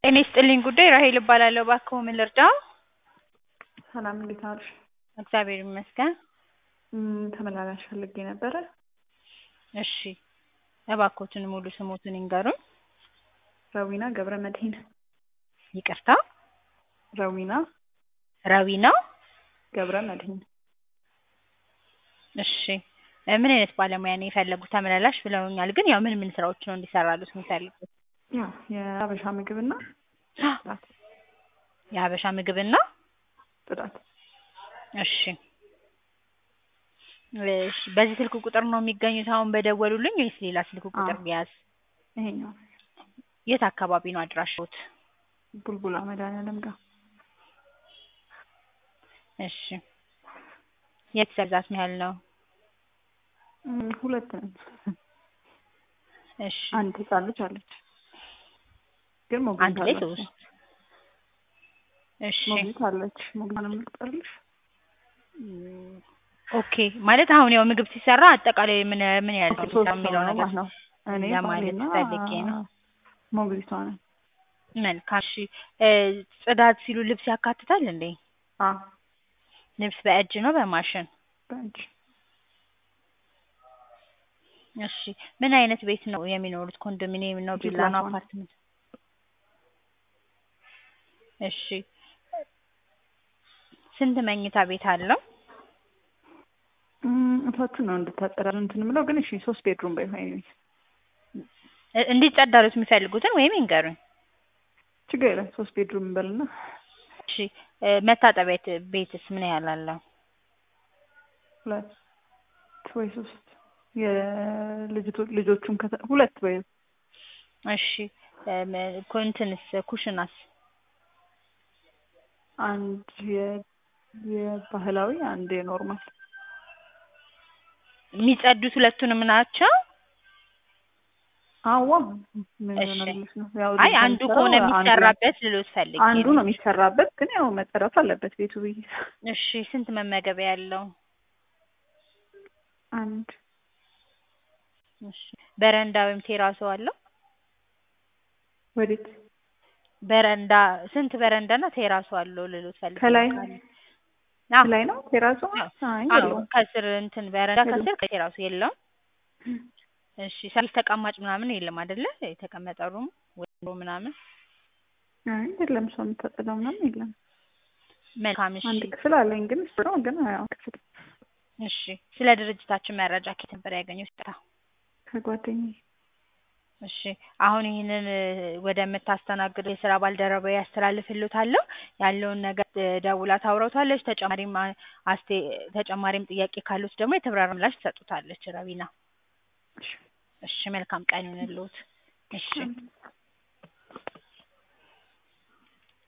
ጤና ይስጥልኝ ጉዳይ ራሔል እባላለሁ። እባክዎ ምን ልርዳዎ? ሰላም እንዴት ዋልሽ? እግዚአብሔር ይመስገን። እም፣ ተመላላሽ ፈልጌ ነበረ። እሺ እባክዎትን ሙሉ ስሞትን ይንገሩኝ? ረዊና ገብረ መድህን። ይቅርታ ረዊና ረዊና ገብረ መድህን። እሺ እ ምን አይነት ባለሙያ ነው የፈለጉት? ተመላላሽ ብለውኛል፣ ግን ያው ምን ምን ስራዎች ነው እንዲሰራሉት የሚፈልጉት? ያው የሀበሻ ምግብና ጽዳት የሀበሻ ምግብና ጽዳት። እሺ እሺ በዚህ ስልክ ቁጥር ነው የሚገኙት አሁን በደወሉልኝ ወይስ ሌላ ስልክ ቁጥር አዎ። ቢያዝ? ይሄኛው የት አካባቢ ነው አድራሻዎት? ቡልቡላ መድኃኒዓለም ጋር እሺ የቤተሰብ ብዛት ምን ያህል ነው? እም፣ ሁለት ነን። እሺ አንድ ህጻን ልጅ አለች፣ ግን ሞግዚት አንድ ላይ አላት። ሶስት እሺ ሞግዚት አለች። ሞግዚት ነው የምትቀርልሽ? እም፣ ኦኬ ማለት አሁን ያው ምግብ ሲሰራ አጠቃላይ ምን ምን ያህል ነው ሶስት የሚሰራው የሚለው ሰው ነው ነገር ማለት ነው። እኔ ለማለት ባሌና ፈልጌ ነው። ሞግዚቷ ነን። መልካም እሺ እ ጽዳት ሲሉ ልብስ ያካትታል እንዴ? አዎ ልብስ በእጅ ነው በማሽን? በእጅ እሺ ምን አይነት ቤት ነው የሚኖሩት? ኮንዶሚኒየም ነው? ቪላ ነው? ጂፕላስ ዋን። አፓርትመንት? እሺ ስንት መኝታ ቤት አለው? እም፣ እታችን ነው እንድታጸዳል እንትን የምለው ግን እሺ ሶስት ቤድሩም በይ ወይ እ እንዲጸዳሉት የሚፈልጉትን ወይም ይንገሩኝ። ችግር የለም ሶስት ቤድሩም እንበልና እሺ እ መታጠቢያ ቤት- ቤትስ ምን ያህል አለው? ሁለት ወይ ሶስት የልጅቶ ልጆቹን ከተ ሁለት ወይ እሺ እም፣ ኮ- እንትንስ ኩሽናስ? አንድ የ የባህላዊ አንድ የኖርማል የሚጸዱት ሁለቱንም ናቸው? አዋ ምን እሺ። ሆነልሽ ነው ያው አይ ልጅቷ አንዱ የምትሰራው ከሆነ አንዱ ላይ- የሚሰራበት ልሎት ፈልጌ አንዱ ነው። ነው የሚሰራበት ግን ያው መጸዳት አለበት ቤቱ ብዬ እሺ ስንት መመገቢያ ያለው? አንድ እሺ በረንዳ ወይም ቴራሶ አለው? ወዴት በረንዳ ስንት በረንዳ እና ቴራሶ አለው ልሎት ፈልጌ ከላይ ነው ካለ? አዎ ላይ ነው ቴራሱ አዎ አይ አዎ የለውም ከስር እንትን በረንዳ የለውም። ከስር ከቴራሱ የለውም? እሺ ሰርቪስ ተቀማጭ ምናምን የለም አይደለ? የተቀመጠ ሩም ወይም ምናምን አይ የለም ሰው የምታጸዳው ምናምን የለም መልካም እሺ አንድ ክፍል አለኝ ግን እሱ ነው ግን ያው ክፍል እሺ ስለ ድርጅታችን መረጃ ከየት ነበር ያገኙት? ይቅርታ ከጓደኛዬ እሺ አሁን ይህንን እ ወደምታስተናግደው የስራ ባልደረባዬ አስተላልፍልዎታለሁ። ያለውን ነገር እ ደውላ ታውራዎታለች። ተጨማሪም አ አስቴ ተጨማሪም ጥያቄ ካለዎት ደግሞ የተብራራ ምላሽ ትሰጡታለች ረዊና። እሺ እሺ መልካም ቀን ይሁንልዎት። እሺ